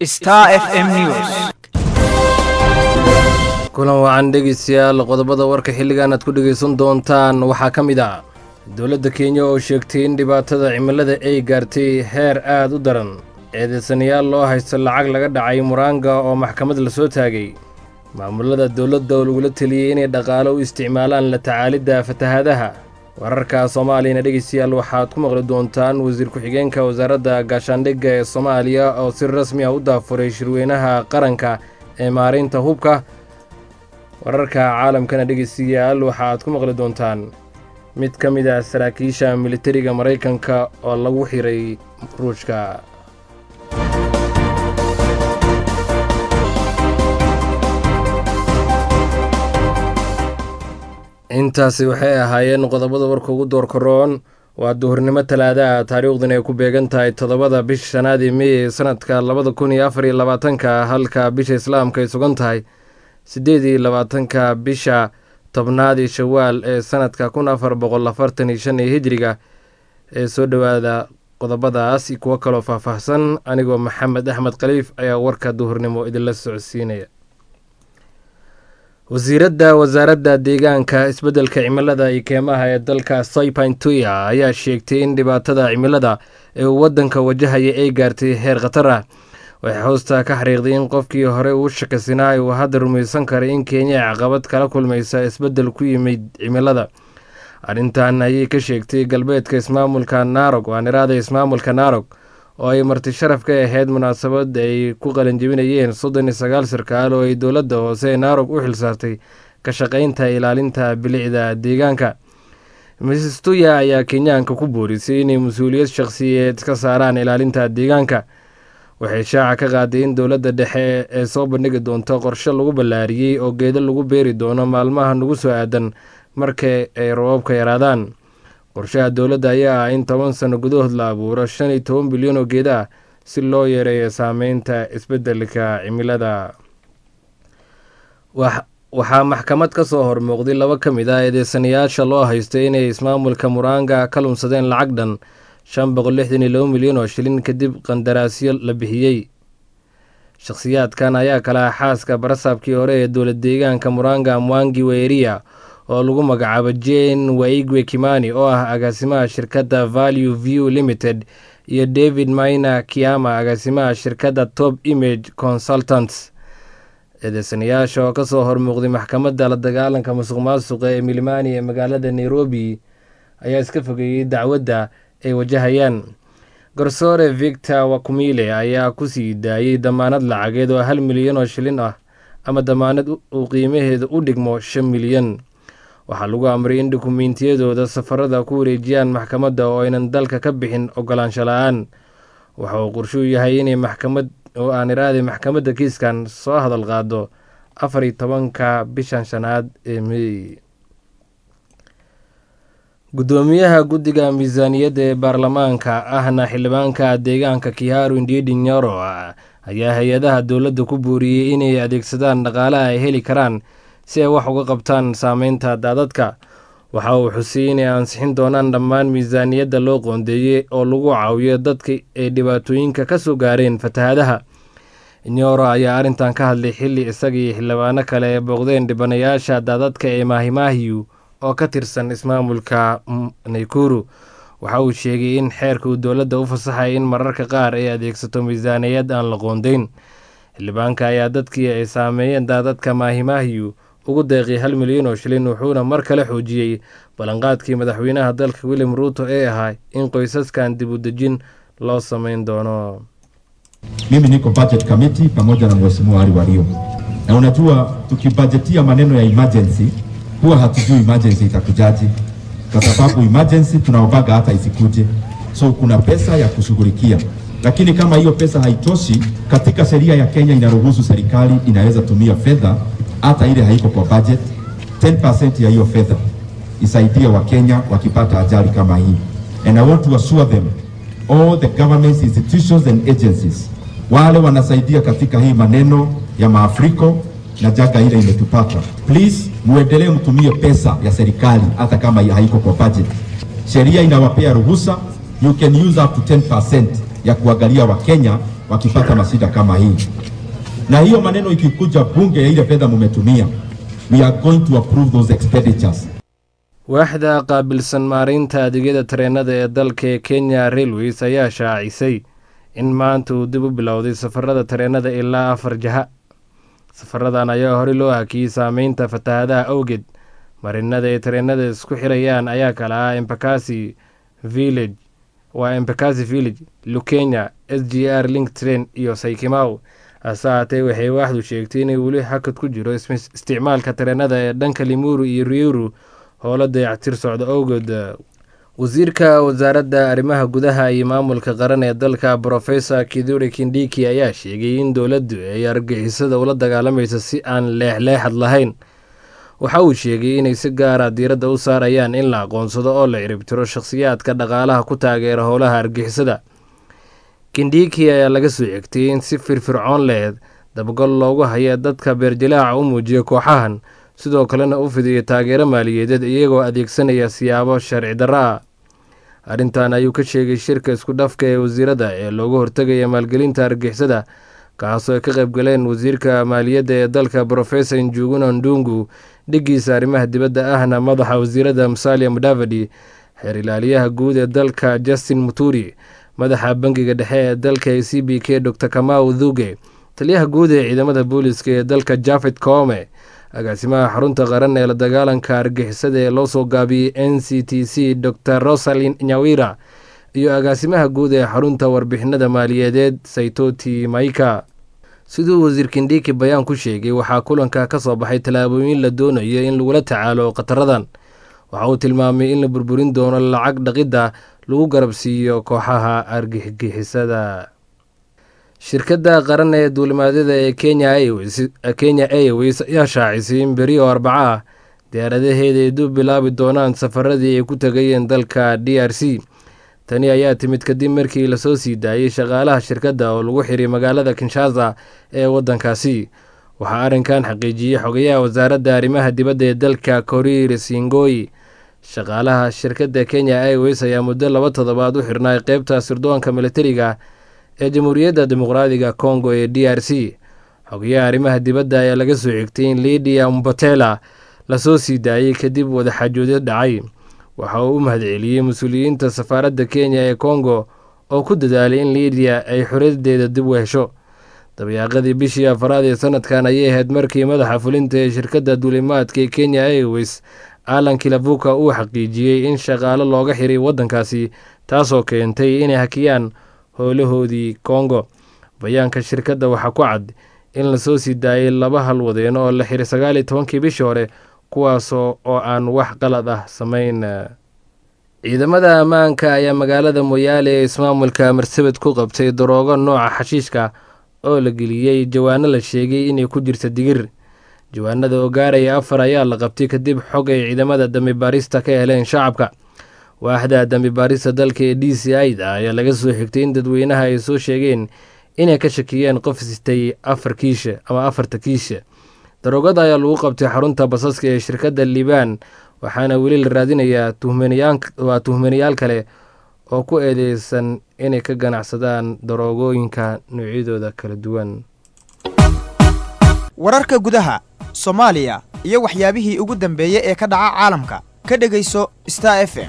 Star FM News. kulan wacan dhegeystayaal qodobada warka xilligan aad ku dhegaysan doontaan waxaa ka mid ah dowladda kenya oo sheegtay in dhibaatada cimilada ay gaartay heer aad u daran eedeysanayaal loo haysto lacag laga dhacay muraanga oo maxkamad la soo taagay maamulada dowladda oo lagula teliyey inay dhaqaalo u isticmaalaan la tacaalidda fatahaadaha wararka soomaaliyana dhegeystayaal waxaad ku maqli doontaan wasiir ku-xigeenka wasaaradda gaashaandhigga ee soomaaliya oo si rasmi ah u daafuray shirweynaha qaranka ee maareynta hubka wararka caalamkana dhegeystayaal waxaad ku maqli doontaan mid ka mid ah saraakiisha militariga maraykanka oo lagu xiray ruushka intaasi waxay ahaayeen qodobada warka ugu doorkaroon waa duhurnimo talaadaha taariikhdan ay ku beegan tahay toddobada bisha shanaad ee mey ee sanadka labada kun iyo afar iyo labaatanka halka bisha islaamka ay sugan tahay siddeed iyo labaatanka bisha tobnaad ee shawaal ee sanadka kun afar boqol afartan iyo shan ee hijriga ee soo dhowaada qodobadaas iyo kuwo kaloo faahfaahsan anigoo maxamed axmed khaliif ayaa warka duhurnimo idinla socodsiinaya wasiiradda wasaaradda deegaanka isbeddelka cimilada iyo keemaha ee dalka saipintuya ayaa sheegtay in dhibaatada cimilada ee uu waddanka wajahaya ay gaartay heer khatar ah waxay hoosta ka xariiqday in qofkii hore uu shakasinaa uu hadda rumaysan karay in kenya caqabad kala kulmaysa isbeddel ku yimid cimilada arrintan ayay ka sheegtay galbeedka ismaamulka naarog waan iraada ismaamulka naarog oo ay marti sharaf ka ahayd munaasabad ay ku qalanjebinayeen soddon iyo sagaal sarkaal oo ay dowladda hoose ee naarog u xilsaartay ka shaqaynta ilaalinta bilicda deegaanka mrs tuya ayaa kenyaanka ku boorisay inay mas-uuliyad shaqsiyeed ka saaraan ilaalinta deegaanka waxay shaaca ka qaaday in dowladda dhexe ee soo bandhigi doonto qorshe lagu ballaariyey oo geedo lagu beeri doono maalmaha nagu soo aadan marka ay roobabka yaraadaan qorshaha dowladda ayaa ah in toban sano gudahood la abuuro shan iyo toban bilyan oo geeda ah si loo yareeyo saameynta isbeddelka cimilada waxaa maxkamad ka soo hormuuqday laba ka mid ah eedeysanayaasha loo haystay inay ismaamulka muraanga ka lumsadeen lacag dhan shan boqol lixdan iyo laba milyan oo shilin kadib qandaraasyo la bixiyey shakhsiyaadkan ayaa kala ah xaaska barasaabkii hore ee dowlad deegaanka muranga mwangi weeria oo lagu magacaabo jane waigwe kimani oo ah agaasimaha shirkadda value view limited iyo david maina kiama agaasimaha shirkadda top image consultants eedeysanayaasha oo kasoo hormuuqday maxkamadda la dagaalanka musuq maasuqa ee milimani ee magaalada nairobi ayaa iska fogeeyey dacwadda ay wajahayaan garsoore victor wakumile ayaa ku sii daayey damaanad lacageed oo hal milyan oo shilin ah ama damaanad uu qiimaheeda u dhigmo shan milyan waxaa lagu amray in dukumiintiyadooda safarada ku wareejiyaan maxkamadda oo aynan dalka ka bixin ogolaansho la-aan waxa uu qorshuu yahay inay maxkamad oo aan iraaday maxkamadda kiiskan soo hadal qaado afar iyo tobanka bishan shanaad ee mey guddoomiyaha guddiga miisaaniyadda ee baarlamaanka ahna xildhibaanka deegaanka kiharu indiedi nyoro ayaa hay-adaha dowladda ku booriyey inay adeegsadaan dhaqaalaha ay heli karaan si ay wax uga qabtaan saameynta daadadka waxa uu xusiyey inay ansixin doonaan dhammaan miisaaniyadda loo qoondeeyey oo lagu caawiyo dadka ay dhibaatooyinka ka soo gaareen fatahaadaha nyoro ayaa arrintan ka hadlay xilli isagii xildhibaano kale ee booqdeen dhibanayaasha daadadka ee maahimaahiyu oo ka tirsan ismaamulka naykuru waxa uu sheegay in xeerka uu dowladda u fasaxay in mararka qaar ay adeegsato miisaaniyad aan la qoondeyn xildhibaanka ayaa dadkii ay saameeyeen daadadka maahimaahiyu ugu deeqay hal milyan oo shilin wuxuuna mar kale xoojiyey ballanqaadkii madaxweynaha dalka william ruuto ee ahaa in qoysaskan dib u dejin loo sameyn doono Mimi niko budget committee pamoja na mheshimiwa Ali Wario, na unajua tukibajetia maneno ya emergency huwa hatujui emergency itakujaje, kwa sababu emergency tunaobaga hata isikuje, so kuna pesa ya kushughulikia, lakini kama hiyo pesa haitoshi, katika sheria ya Kenya inaruhusu serikali inaweza tumia fedha hata ile haiko kwa budget, 10% ya hiyo fedha isaidie Wakenya wakipata ajali kama hii, and I want to assure them all the government institutions and agencies wale wanasaidia katika hii maneno ya maafriko na janga ile imetupata, please muendelee mtumie pesa ya serikali hata kama haiko kwa budget. Sheria inawapea ruhusa, you can use up to 10% ya kuangalia Wakenya wakipata mashida kama hii. Na hiyo maneno ikikuja bunge ya ile fedha mumetumia, we are going to approve those expenditures. waaxda qaabilsan maareynta adeegyada tareenada ee dalka ee kenya railways ayaa shaacisay in maanta uu dib u bilowday safarada tareenada ilaa afar jaha safaradan ayaa horey loo hakiyey saameynta fatahaadaha awgeed marinada ay tareenada isku xirayaan ayaa kala ah embakasi village waa embakasi village lukenya s g r link train iyo saykimaw hase haatee waxay waaxdu sheegtay inay weli hakad ku jiro isticmaalka tareenada ee dhanka limuru iyo riuru howlo dayactir socda awgeed wasiirka wasaaradda arrimaha gudaha iyo maamulka qaran ee dalka brofesor kiduri kindiki ayaa sheegay in dowladdu ay argixisada ula dagaalamaysa si aan leexleexad lahayn waxa uu sheegay inay si gaara diiradda u saarayaan in la aqoonsado oo la ciribtiro shakhsiyaadka dhaqaalaha ku taageera howlaha argixisada kindiki ayaa laga soo xigtay in si firfircoon lehed dabagol loogu haya dadka beerjalaaca u muujiya kooxahan sidoo kalena u fidiya taageero maaliyadeed iyagoo adeegsanaya siyaabo sharci darro ah arrintan ayuu ka sheegay shirka isku dhafka ee wasiirada ee loogu hortegaya maalgelinta argixisada kaasoo ay ka qaybgaleen wasiirka maaliyadda ee dalka brofesor njuguna ndungu dhigiisa arrimaha dibadda ahna madaxa wasiirada musalia mudavadi xeer ilaaliyaha guud ee dalka justin muturi madaxa bangiga dhexe ee dalka ee c b k dor kamau dhuge taliyaha guud ee ciidamada booliska ee dalka jafed koome agaasimaha xarunta qaran ee la dagaalanka argixisada ee loo soo gaabiyey n c t c dor rosalin nyawira iyo agaasimaha guud ee xarunta warbixinada maaliyadeed saytoti maika siduu wasiir kindiki bayaan ku sheegay waxaa kulanka ka soo baxay tallaabooyin la doonayo in lagula tacaalo khataradan waxa uu tilmaamay in la burburin doono lacag dhaqidda lagu garabsiiyo kooxaha argixisada shirkadda qaran ee duulimaadyada ee kenya airways ayaa shaacisay in beri oo arbaco ah diyaaradaheeda ay dib bilaabi doonaan safaradii ay ku tegayeen dalka d r c tani ayaa timid kadib markii lasoo sii daayey shaqaalaha shirkadda oo lagu xiray magaalada kinshasa ee waddankaasi waxaa arrinkan xaqiijiyey xogayaha wasaaradda arrimaha dibadda ee dalka korir singoy shaqaalaha shirkadda kenya airways ayaa muddo laba toddobaad u xirnaay qeybta sirdoonka militariga ee jamhuuriyadda dimuqraadiga congo ee d r c xogayaha arrimaha dibadda ayaa laga soo xigtay in lidia mbotela lasoo sii daayey kadib wadaxaajoodyo dhacay waxa uu u mahadceliyey mas-uuliyiinta safaaradda kenya ee congo oo ku dadaalay in lidiya ay xorriyadeeda dib u hesho dabayaaqadii bishii afaraad ee sanadkan ayay ahayd markii madaxa fulinta ee shirkadda duulimaadka ee kenya airways alan kilavuka uu xaqiijiyey in shaqaalo looga xiray waddankaasi taasoo keentay inay hakiyaan howlahoodii kongo bayaanka shirkadda waxaa ku cad in lasoo sii daayay laba halwadeen oo la xiray sagaal iyo tobankii bishii hore kuwaasoo oo aan wax qalad ah samayn ciidamada ammaanka ayaa magaalada moyaale ee ismaamulka marsabed ku qabtay daroogo nooca xashiishka oo la geliyey jawaano la sheegay inay ku jirta digir jawaanada oo gaaraya afar ayaa la qabtay kadib xog ay ciidamada dambi baarista ka heleen shacabka waaxda dambi baarista dalka ee d c i da ayaa laga soo xigtay in dadweynaha ay soo sheegeen inay ka shakiyeen qof sitay afar kiisha ama afarta kiisha daroogada ayaa lagu qabtay xarunta basaska ee shirkadda liibaan waxaana weli la raadinayaa waa tuhmanayaal kale oo ku eedeysan inay ka ganacsadaan daroogooyinka noocyadooda kala duwan wararka gudaha soomaaliya iyo waxyaabihii ugu dambeeyey ee ka dhaca caalamka ka dhegayso star f m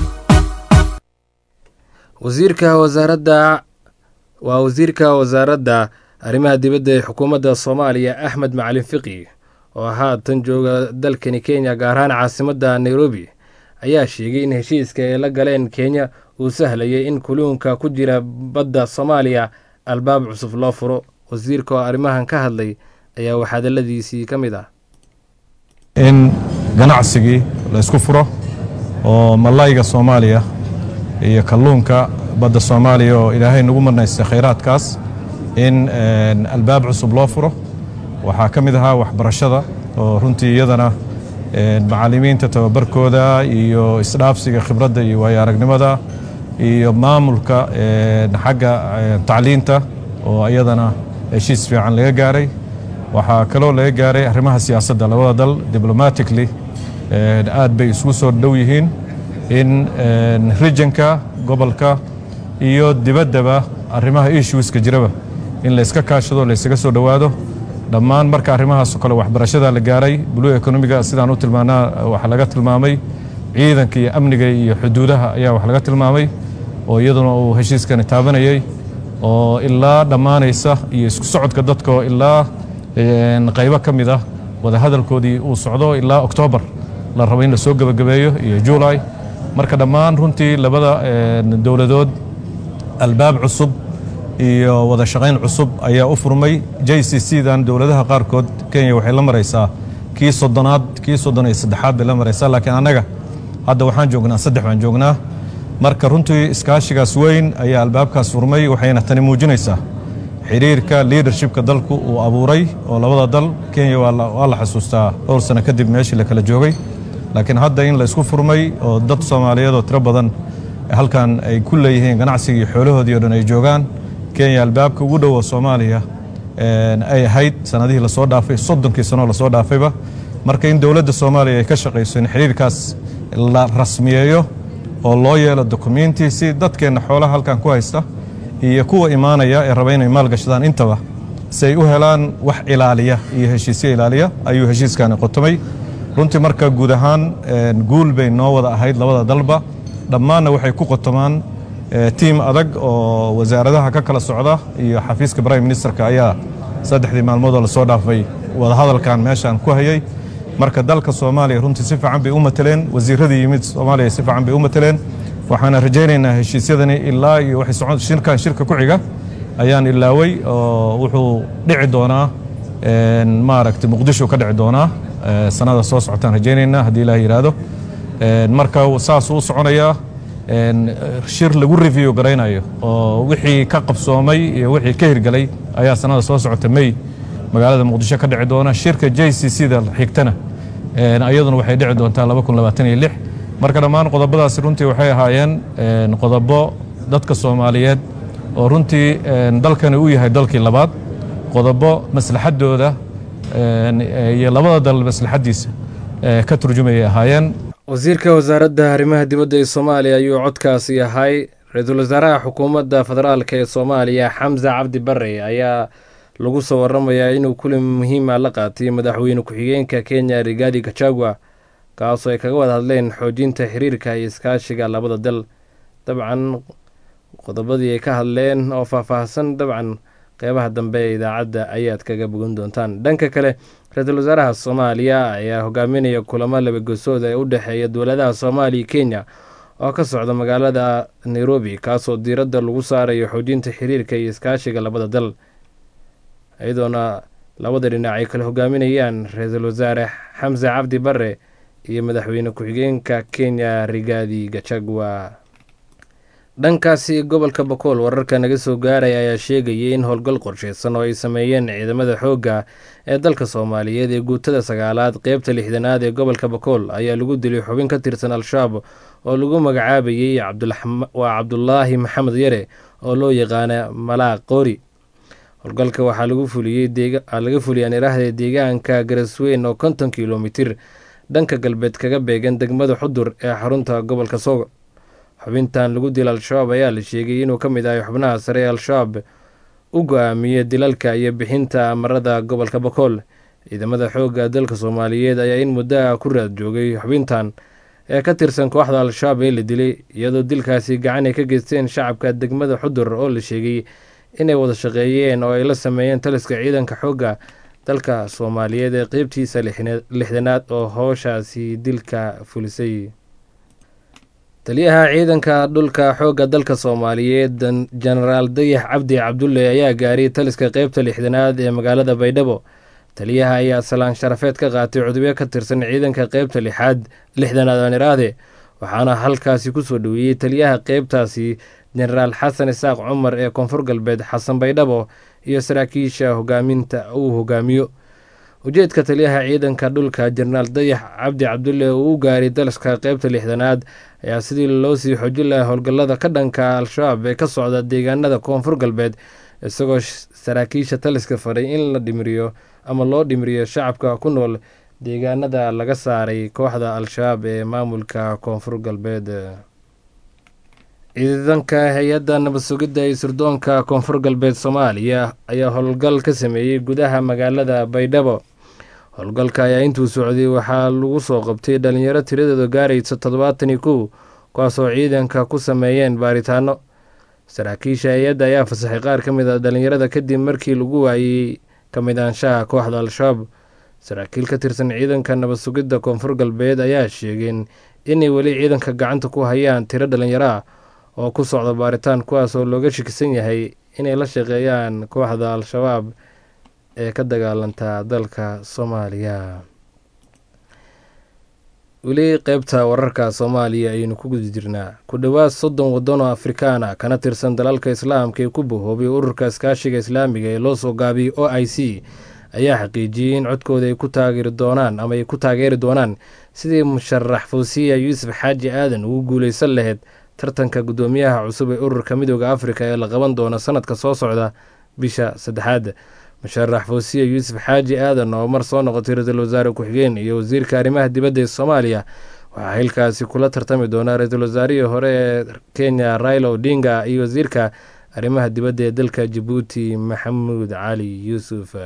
wasiirka wasaaradda waa wasiirka wasaaradda arrimaha dibadda ee xukuumadda soomaaliya axmed macalin fiqi oo haatan jooga dalkani kenya gaar ahaan caasimadda nairobi ayaa sheegay in heshiiska ay la galeen kenya uu sahlayay in kuluunka ku jira badda soomaaliya albaab cusub loo furo wasiirka oo arrimahan ka hadlay ayaa waxhadalladiisii ka mid ah in ganacsigii la isku furo oo malayga soomaaliya iyo kalluunka badda soomaaliya oo ilaahay nagu marnaystay khayraadkaas in albaab cusub loo furo waxaa ka mid ahaa waxbarashada oo runtii iyadana macallimiinta tababarkooda iyo isdhaafsiga khibradda iyo waayo aragnimada iyo maamulka xagga tacliinta oo iyadana heshiis fiican laga gaaray waxaa kaloo laga gaaray arrimaha siyaasadda labada dal diblomatically aad bay isugu soo dhow yihiin in regionka gobolka iyo dibaddaba arrimaha issueska jiraba in layska kaashado laysaga soo dhowaado dhammaan marka arrimahaasoo kale waxbarashada la gaaray blue economiga sidaan u tilmaanaa waxaa laga tilmaamay ciidanka iyo amniga iyo xuduudaha ayaa wax laga tilmaamay oo iyaduna uu heshiiskani taabanayay oo ilaa dhammaanaysa iyo isku socodka dadka oo ilaa qaybo ka mid ah wadahadalkoodii uu socdo ilaa oktoobar la rabo in la soo gebagabeeyo iyo juulay marka dhammaan runtii labada dowladood albaab cusub iyo wada shaqayn cusub ayaa u furmay j c c dan dowladaha qaarkood kenya waxay la maraysaa kii soddonaad kii soddon iyo saddexaad bay la maraysaa laakiin annaga hadda waxaan joognaa saddex baan joognaa marka runtii iskaashigaas weyn ayaa albaabkaas furmay waxayna tani muujinaysaa xiriirka liadershipka dalku uu abuuray oo labada dal kenya waa la xasuustaa dhowr sano kadib meeshii la kala joogay laakiin hadda in la isku furmay oo dad soomaaliyeed oo tiro badan halkan ay ku leeyihiin ganacsiga iyo xoolahoodii o dhan ay joogaan kenya albaabka ugu dhowo soomaaliya ay ahayd sanadihii lasoo dhaafay soddonkii sanoo lasoo dhaafayba marka in dowladda soomaaliya ay ka shaqayso in xiriirkaas la rasmiyeeyo oo loo yeelo dokumenti si dadkeenna xoolaha halkan ku haysta iyo kuwa imaanaya ee raba inay maalgashadaan intaba si ay u helaan wax ilaaliya iyo heshiisyo ilaaliya ayuu heshiiskani qotomay runtii marka guud ahaan guul bay noo wada ahayd labada dalba dhammaanna waxay ku qotomaan tiim adag oo wasaaradaha ka kala socda iyo xafiiska prime ministerka ayaa saddexdii maalmoodoo lasoo dhaafay wadahadalkan meeshaan ku hayay marka dalka soomaaliya runtii si fiican bay u mateleen wasiiradii yimid soomaaliya si fiican bay u mateleen waxaana rajaynaynaa heshiisyadani ilaa iyo waxay socon shirkan shirka ku xiga ayaan ilaaway oo wuxuu dhici doonaa maaragtay muqdisho ka dhici doonaa sanada soo socotaan rajaynaynaa haddii ilaah yidhaahdo marka saasuu u soconayaa shir lagu review garaynayo oo wixii ka qabsoomay iyo wixii ka hirgelay ayaa sanada soo socota may magaalada muqdisho ka dhici doona shirka j c c da xigtana iyaduna waxay dhici doontaa laba kun labaatan iyo lix marka dhammaan qodobadaasi runtii waxay ahaayeen qodobo dadka soomaaliyeed oo runtii dalkani u yahay dalkii labaad qodobo maslaxaddooda iyo labada dal maslaxaddiisa ka turjumayay ahaayeen wasiirka wasaaradda arrimaha dibadda ee soomaaliya ayuu codkaasi ahay ra-iisul wasaaraha xukuumadda federaalka ee soomaaliya xamse cabdi bare ayaa lagu soo waramayaa inuu kulan muhiima la qaatay madaxweyne ku-xigeenka kenya rigaadi gachagua kaasoo ay kaga wada hadleen xoojinta xiriirka iyo iskaashiga labada dal dabcan qodobadii ay ka hadleen oo faahfaahsan dabcan qeybaha dambe ee idaacadda ayaad kaga bogan doontaan dhanka kale ra-iisul wasaaraha soomaaliya ayaa hogaaminaya kulamo labagosooda ee u dhexeeya dowladaha soomaaliya iyo kenya oo ka socda magaalada nairobi kaasoo diiradda lagu saarayo xoojinta xiriirka iyo iskaashiga labada dal iyadoona labada dhinac ay kala hogaaminayaan ra-iisul wasaare xamse cabdi bare iyo madaxweyne ku-xigeenka kenya rigaadi gachagua dhankaasi gobolka bakool wararka naga soo gaaraya ayaa sheegayay in howlgal qorsheysan oo ay sameeyeen ciidamada xoogga ee dalka soomaaliyeed ee guutada sagaalaad qeybta lixdanaad ee gobolka bakool ayaa lagu dilay xubin ka tirsan al-shabaab oo lagu magacaabayey waa cabdulaahi maxamed yare oo loo yaqaana malaaq qoori howlgalka waxaa laga fuliyaan iraahda deegaanka garasweyn oo konton kilomitir dhanka galbeed kaga beegan degmada xudur ee xarunta gobolka soog xubintan lagu dila al-shabaab ayaa la sheegay inuu ka mid ahay xubnaha sare ee al-shabaab u go-aamiyey dilalka iyo bixinta amarada gobolka bakool ciidamada xoogga dalka soomaaliyeed ayaa in muddaha ku raad joogay xubintan ee ka tirsan kooxda al-shabaab ee la dilay iyadoo dilkaasi gacan ay ka geysteen shacabka degmada xudur oo la sheegay inay wada shaqeeyeen oo ay la sameeyeen taliska ciidanka xoogga dalka soomaaliyeed ee qeybtiisa lixdanaad oo howshaasi dilka fulisay taliyaha ciidanka dhulka xoogga dalka soomaaliyeed jenaraal dayax cabdi cabdulle ayaa gaaray taliska qeybta lixdanaad ee magaalada baydhabo taliyaha ayaa salaan sharafeed ka qaatay cudubyo ka tirsan ciidanka qeybta lixaad lixdanaad aaniraade waxaana halkaasi kusoo dhoweeyey taliyaha qeybtaasi jenaraal xasan isaaq cumar ee koonfur galbeed xasan baydhabo iyo saraakiisha hogaaminta uu hogaamiyo ujeedka taliyaha ciidanka dhulka jenaraal dayax cabdi cabdulle uu u gaaray dalaska qeybta lixdanaad ayaa sidii loo sii xoojin lahaa howlgallada ka dhanka al-shabaab ee ka socda deegaanada koonfur galbeed isagoo saraakiisha taliska faray in la dhimiriyo ama loo dhimiriyo shacabka ku nool deegaanada laga saaray kooxda al-shabaab ee maamulka koonfur galbeed ciidanka hay-adda nabad sugidda ee sirdoonka koonfur galbeed soomaaliya ayaa howlgal ka sameeyey gudaha magaalada baydhabo howlgalka ayaa intuu socday waxaa lagu soo qabtay dhalinyaro tiradeedu gaaraysa toddobaatan iyo kow kuwaasoo ciidanka ku sameeyeen baaritaano saraakiisha hay-adda ayaa fasaxay qaar ka mid a dhalinyarada kadib markii lagu waayey ka mid aanshaha kooxda al-shabaab saraakiil ka tirsan ciidanka nabad sugidda koonfur galbeed ayaa sheegeen inay weli ciidanka gacanta ku hayaan tiro dhalinyaro ah oo ku socda baaritaan kuwaas oo looga shakisan yahay inay la shaqeeyaan kooxda al-shabaab ee ka dagaalanta dalka soomaaliya weli qeybta wararka soomaaliya ayaynu ku guda jirnaa ku dhowaad soddon waddan oo afrikaana kana tirsan dalalka islaamka ee ku bahoobay ururka iskaashiga islaamiga ee loo soo gaabiyey o i c ayaa xaqiijiyey in codkooda ay ku taageeri doonaan ama ay ku taageeri doonaan sidii musharax fawsiya yuusuf xaaji aadan ugu guuleysan lahayd tartanka guddoomiyaha cusub ee ururka midooda afrika ee la qaban doono sanadka soo socda bisha saddexaad musharax fawsiya yuusuf xaaji aadan oo mar soo noqotay ra-iisul wasaare ku-xigeen iyo wasiirka arrimaha dibadda ee soomaaliya waxaa xilkaasi kula tartami doonaa ra-iisul wasaarihii hore ee kenya raila odinga iyo wasiirka arrimaha dibadda ee dalka jabuuti maxamuud cali yuusuf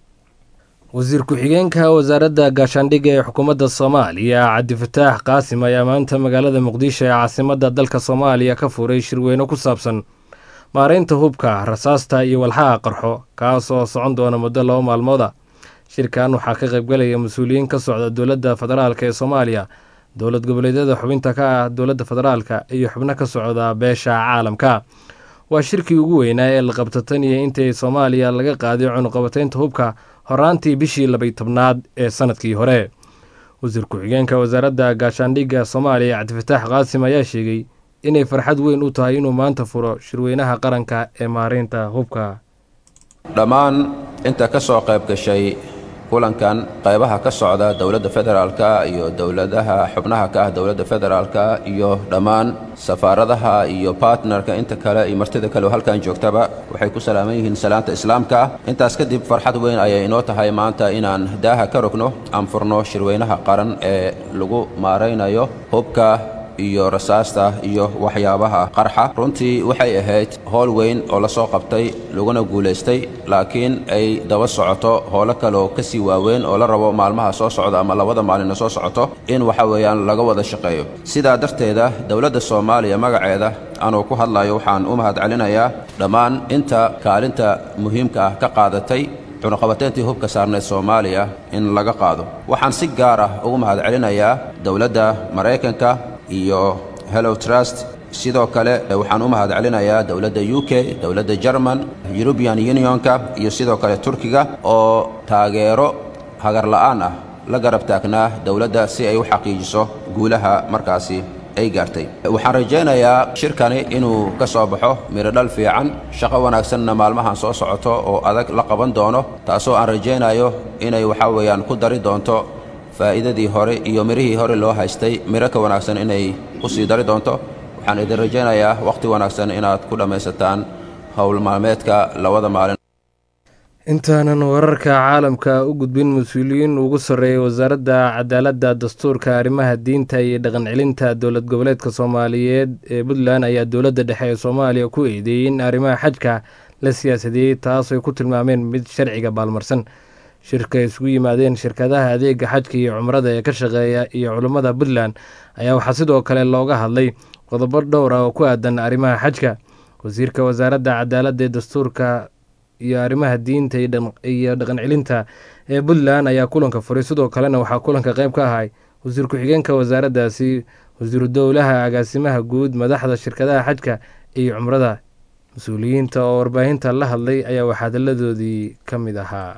wasiir ku-xigeenka wasaaradda gaashaandhigga ee xukuumadda soomaaliya cabdifataax qaasim ayaa maanta magaalada muqdisho ee caasimadda dalka soomaaliya ka furay shirweyne ku saabsan maareynta hubka rasaasta iyo walxaha qarxo kaas oo socon doona muddo laba maalmooda shirkan waxaa ka qaybgalaya mas-uuliyiin ka socda dowladda federaalk ee soomaaliya dowlad goboleedyada xubinta ka ah dowladda federaalka iyo xubno ka socda beesha caalamka waa shirkii ugu weynaa ee la qabtatan iyo intii soomaaliya laga qaaday cunuqabateynta hubka horaantii bishii labay tobnaad ee sanadkii hore wasiir ku-xigeenka wasaaradda gaashaandhigga soomaaliya cabdifataax qaasim ayaa sheegay inay farxad weyn u tahay inuu maanta furo shirweynaha qaranka ee maareynta hubka dhammaan inta ka soo qayb gashay kulankan qaybaha ka socda dowladda federaalka iyo dowladaha xubnaha ka ah dowladda federaalka iyo dhammaan safaaradaha iyo bartnerka inta kale iyo martida kale oo halkan joogtaba waxay ku salaaman yihiin salaanta islaamka intaas kadib farxad weyn ayay inoo tahay maanta inaan daaha ka rogno aan furno shirweynaha qaran ee lagu maaraynayo hubka iyo rasaasta iyo waxyaabaha qarxa runtii waxay ahayd howl weyn oo la soo qabtay laguna guulaystay laakiin ay daba socoto howlo kaleoo ka sii waaweyn oo la rabo maalmaha soo socda ama labada maalina soo socoto in waxa weeyaan laga wada shaqeeyo sidaa darteeda dowladda soomaaliya magaceeda anuu ku hadlayo waxaan u mahad celinayaa dhammaan inta kaalinta muhiimka ah ka qaadatay cunuqabateyntii hubka saarneed soomaaliya in laga qaado waxaan si gaar ah ugu mahad celinayaa dowladda maraykanka iyo hellow trust sidoo kale waxaan u mahad celinayaa dowladda u k dowladda jerman eurubian unionka iyo sidoo kale turkiga oo taageero hagarla'aan ah la garab taagnaa dowladda si ay u xaqiijiso guulaha markaasi ay gaartay waxaan rajaynayaa shirkani inuu ka soo baxo mirodhal fiican shaqo wanaagsanna maalmahan soo socoto oo adag la qaban doono taasoo aan rajaynayo inay waxaa weeyaan ku dari doonto faa'iidadii hore iyo mirihii hore loo haystay miro ka wanaagsan inay ku sii dari doonto waxaan idin rajaynayaa wakhti wanaagsan inaad ku dhammaysataan howl maalmeedka labada maalin intaanan wararka caalamka u gudbin mas-uuliyiin ugu sarreeyay wasaaradda cadaaladda dastuurka arrimaha diinta iyo dhaqan celinta dowlad goboleedka soomaaliyeed ee puntland ayaa dowladda dhexe ee soomaaliya ku eedeeyey in arrimaha xajka la siyaasadeeyey taas ay ku tilmaameen mid sharciga baalmarsan shirka ay isugu yimaadeen shirkadaha adeega xajka iyo cumrada ee ka shaqeeya iyo culummada puntland ayaa waxaa sidoo kale looga hadlay qodobo dhowr ah oo ku aadan arrimaha xajka wasiirka wasaaradda cadaaladda ee dastuurka iyo arrimaha diinta iyo dhaqan celinta ee puntland ayaa kulanka furay sidoo kalena waxaa kulanka qayb ka ahay wasiir ku-xigeenka wasaaraddaasi wasiiru dowlaha agaasimaha guud madaxda shirkadaha xajka iyo cumrada mas-uuliyiinta oo warbaahinta la hadlay ayaa waxaadaladoodii ka mid ahaa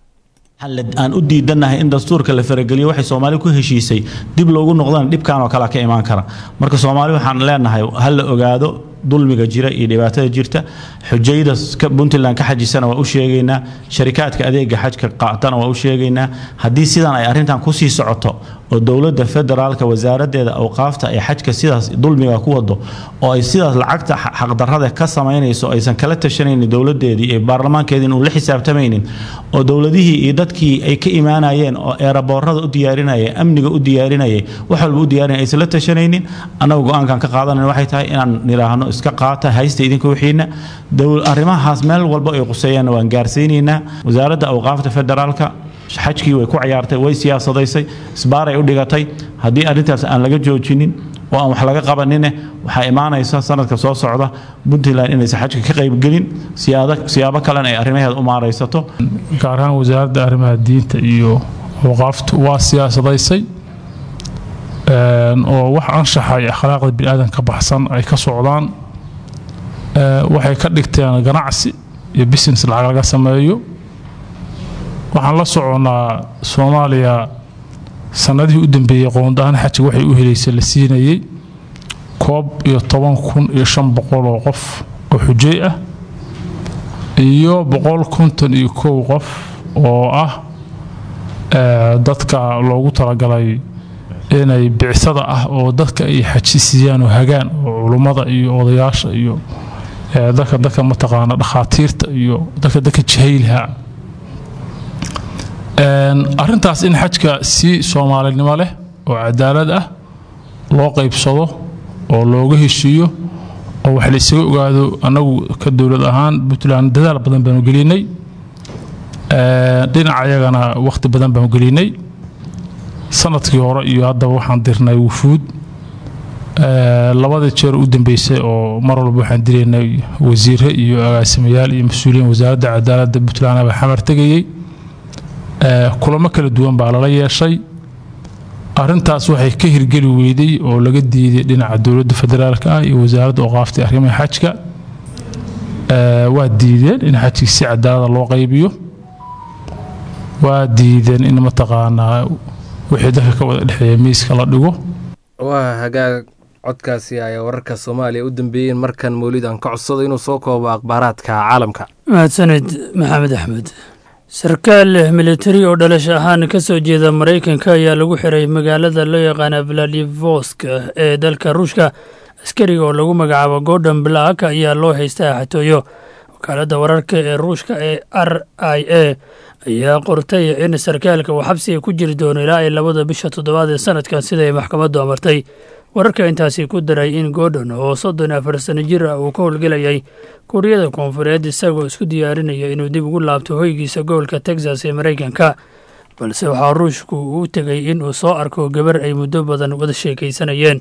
aan u diidannahay in dastuurka la farageliyo waxay soomaali ku heshiisay dib loogu noqdana dhibkan oo kale ka imaan kara marka soomaali waxaan leenahay ha la ogaado dulmiga jira iyo dhibaatada jirta xujayda puntland ka xajisana waa u sheegaynaa sharikaadka adeega xajka qaatana waa u sheegaynaa haddii sidan ay arrintan kusii socoto oo dowladda federaalka wasaaraddeeda awqaafta ay xajka sidaas dulmiga ku wado oo ay sidaas lacagta xaqdarrada ka samaynayso aysan kala tashanaynin dowladeedii iyo baarlamaankeedii inuu la xisaabtamaynin oo dowladihii iyo dadkii ay ka imaanayeen oo eeraboorada u diyaarinaya amniga u diyaarinayay wax walba u diyaarinaya aysan la tashanaynin annaga go-aankan ka qaadanan waxay tahay inaan nidhaahno iska qaata haysta idinka wixiina arrimahaas meel walba ay quseeyaanna waan gaarsiinaynaa wasaaradda awqaafta federaalka xajkii way ku ciyaartay way siyaasadaysay isbaaray u dhigatay haddii arrintaas aan laga joojinin oo aan wax laga qabanine waxaa imaanaysa sanadka soo socda puntland inaysan xajka ka qaybgelin siyaabo kalena ay arrimaheeda u maaraysato gaar ahaan wasaaradda arrimaha diinta iyo awqaaftu waa siyaasadaysay oo wax anshaxa iyo akhlaaqda biniaadan ka baxsan ay ka socdaan waxay ka dhigteen ganacsi iyo business lacag laga sameeyo waxaan la soconnaa soomaaliya sanadihii u dambeeyey qoondahaan xajiga waxay u helaysay la siinayey koob iyo toban kun iyo shan boqol oo qof oo xujey ah iyo boqol konton iyo kow qof oo ah dadka loogu talagalay inay bicsada ah oo dadka ay xaji siiyaan oo hagaan oo culummada iyo odayaasha iyo dadka dadka mataqaana dhakhaatiirta iyo dadka dadka jahaylaha arrintaas in xajka si soomaalinimo leh oo cadaalad ah loo qaybsado oo looga heshiiyo oo wax la isaga ogaado annagu ka dowlad ahaan puntland dadaal badan baanu gelinay dhinaca yagana wakhti badan baanu gelinay sanadkii hore iyo haddaba waxaan dirnay wufuud labada jeer u dambeysay oo mar walba waxaan diraynay wasiire iyo agaasimayaal iyo mas-uuliyiin wasaaradda cadaaladda puntland baa xamar tegayey kulamo kala duwan baa lala yeeshay arintaas waxay ka hirgeli weyday oo laga diiday dhinaca dowladda federaalka ah iyo wasaaradda oqaaftay arrimaha xajka waa diideen in xajkii si cadaalada loo qaybiyo waa diideen in mataqaanaa wixii dadka ka wada dhexeeya miiska la dhigo waa hagaag codkaasi ayaa wararka soomaaliya u dambeeyeen markan mawlid aan ka codsado inuu soo koobo akhbaaraadka caalamka mahadsanid maxamed axmed sarkaal militari oo dhalasho ahaan ka soo jeeda maraykanka ayaa lagu xiray magaalada loo yaqaana vladivosk ee dalka ruushka askariga oo lagu magacaabo gordon black ayaa loo haystaa xatooyo wakaaladda wararka ee ruushka ee r i a ayaa qortay in sarkaalka uu xabsiga ku jiri doono ilaa ay labada bisha toddobaad ee sanadkan sida ay maxkamaddu amartay wararka intaasi ku daray in gordon oo soddon iyo afar sano jir ah uu ka howlgelayay kuuriyada koonfureed isagoo isku diyaarinaya inuu dib ugu laabto hoygiisa gobolka texas ee maraykanka balse waxaa ruushku u tegay in uu soo arko gabar ay muddo badan wada sheekaysanayeen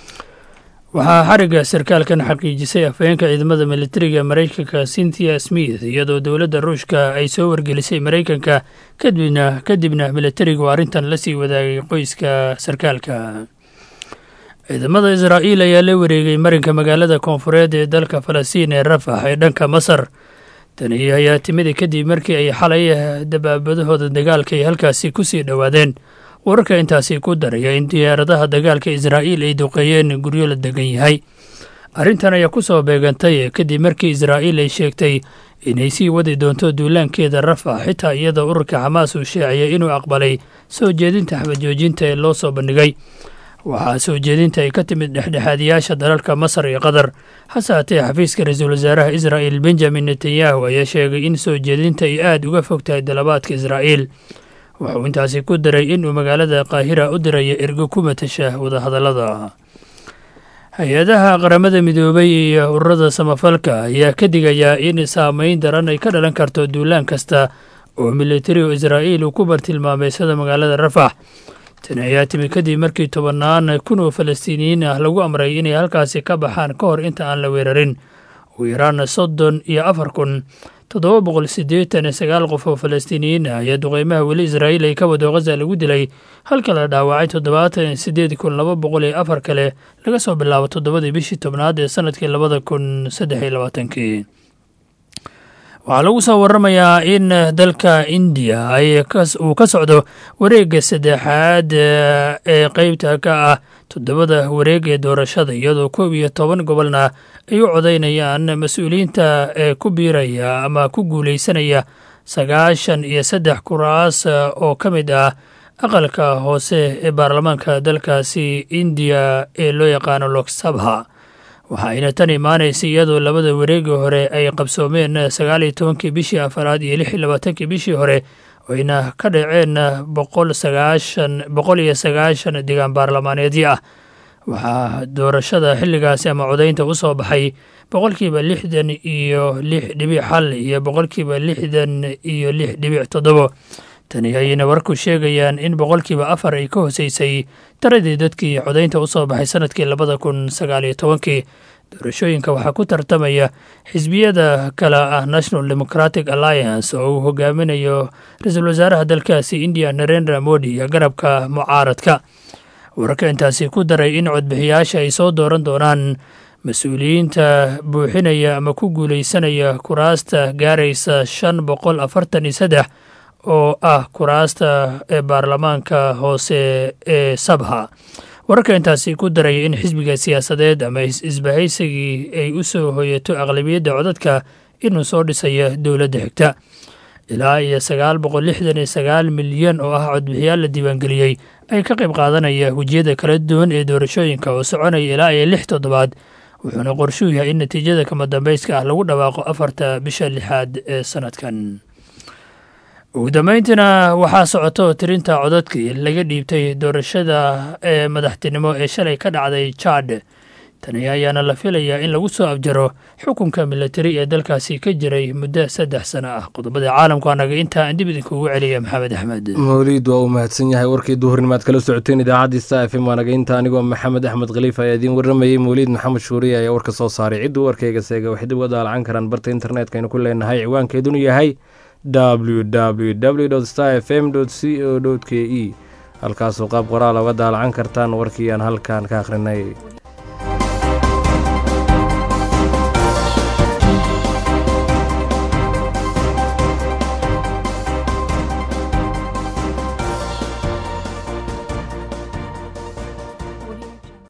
waxaa xarigga sarkaalkan xaqiijisay afhayeenka ciidamada militariga maraykanka cynthia smith iyadoo dowladda ruushka ay soo wargelisay maraykanka kadibna kadibna militarigu arrintan la sii wadaagay qoyska sarkaalka ciidamada israa'iil ayaa la wareegay marinka magaalada koonfureed ee dalka falastiin ee rafax ee dhanka masar tani ayaa timida kadib markii ay xalay dabaabadahooda dagaalka ay halkaasi ku sii dhowaadeen wararka intaasi ku daraya in diyaaradaha dagaalka israa'iil ay duqeeyeen guryo la degan yahay arrintan ayaa ku soo beegantay kadib markii israa'iil ay sheegtay inay sii wadi doonto duulaankeeda rafax xitaa iyadoo ururka xamaas uu sheecayay inuu aqbalay soo jeedinta xabajoojinta ee loo soo bandhigay waxaa soo jeedinta ay ka timid dhexdhexaadiyaasha dalalka masar iyo qatar hase haatee xafiiska ra-iisul wasaaraha israa'il benjamin netanyahu ayaa sheegay in soo jeedinta ay aada uga fog tahay dalabaadka israa'iil wuxuu intaasi ku daray inuu magaalada qaahira u diraya ergo ku matasha wadahadallada hay-adaha qaramada midoobay iyo ururada samafalka ayaa ka digayaa in saameyn daran ay ka dhalan karto duulaan kasta oo militari oo israa'iil uu ku bartilmaameysada magaalada rafax tani ayaa timi kadib markii tobannaan kun oo falastiiniyiin ah lagu amray inay halkaasi ka baxaan ka hor inta aan la weerarin ugu yaraan soddon iyo afar kun toddoba boqol siddeetan iyo sagaal qof oo falastiiniyiin ah ayaa duqeymaha weli israa'iil ay ka wado khaza lagu dilay halka la dhaawacay toddobaatan iyo siddeed kun laba boqol iyo afar kale laga soo bilaabo toddobadii bishii tobnaad ee sanadkii labada kun saddex iyo labaatankii waxaa lagu soo waramayaa in dalka indiya uu ka socdo wareegga saddexaad ee qeybta ka ah toddobada wareeg ee doorashada iyadoo koob iyo toban gobolna ay u codaynayaan mas-uuliyiinta ee ku biiraya ama ku guulaysanaya sagaashan iyo saddex kuraas oo ka mid ah aqalka hoose ee baarlamaanka dalkaasi indiya ee loo yaqaano loksabha waxaayna tan imaanaysay iyadoo labada wareegi hore ay qabsoomeen sagaal iyo tobankii bishii afaraad iyo lix iyo labaatankii bishii hore oyna ka dhaceen boqol sagaashan boqol iyo sagaashan degaan baarlamaaneedyo ah waxaa doorashada xilligaasi ama codaynta u soo baxay boqolkiiba lixdan iyo lix dhibic xal iyo boqolkiiba lixdan iyo lix dhibic toddobo tani ayayna warku sheegayaan in boqolkiiba afar ay ka hoseysay taradii dadkii codaynta u soo baxay sanadkii labada kun sagaal iyo tobankii doorashooyinka waxaa ku tartamaya xisbiyada kale ah national democratic alliance oo uu hogaaminayo ra-iisul wasaaraha dalkaasi indiya narendra modi iyo garabka mucaaradka wararka intaasi ku daray in codbixiyaasha ay soo dooran doonaan mas-uuliyiinta buuxinaya ama ku guuleysanaya kuraasta gaaraysa shan boqol afartan iyo saddex oo ah kuraasta ee baarlamaanka hoose ee sabha wararka intaasi ku daraya in xisbiga siyaasadeed ama isbahaysigii ay u soo hoyato aqlabiyadda codadka inuu soo dhisaya dowladda xigta ilaa iyo sagaal boqol lixdan iyo sagaal milyan oo ah codbixiyaal la diiwaangeliyey ay ka qayb qaadanaya wejiyada kala duwan ee doorashooyinka oo soconaya ilaa iyo lix toddobaad wuxuuna qorshuu yahay in natiijada kama dambayska ah lagu dhawaaqo afarta bisha lixaad ee sanadkan ugu dambeyntiina waxaa socoto tirinta codadkii laga dhiibtay doorashada ee madaxtinimo ee shalay ka dhacday jad tani ayaana la filayaa in lagu soo abjaro xukunka milatari ee dalkaasi ka jiray muddo saddex sano ah qodobada caalamku anaga intaa aan dib idinkuugu celiya maxamed axmed mawliid waa uu mahadsan yahay warkii duhurnimaad kala socoteen idaacaddii sta f m waanaga inta anigoo maxamed axmed khaliif ayaa idiin warramayey mawliid maxamed shuuriye ayaa warka soo saaray cidduu warkayga seega waxay dib uga daalacan karaan barta internetka aynu ku leenahay ciwaankeedunu yahay www star f m c o k e halkaasoo qaab qoraal oga daalacan kartaan warkii aan halkan ka akhrinay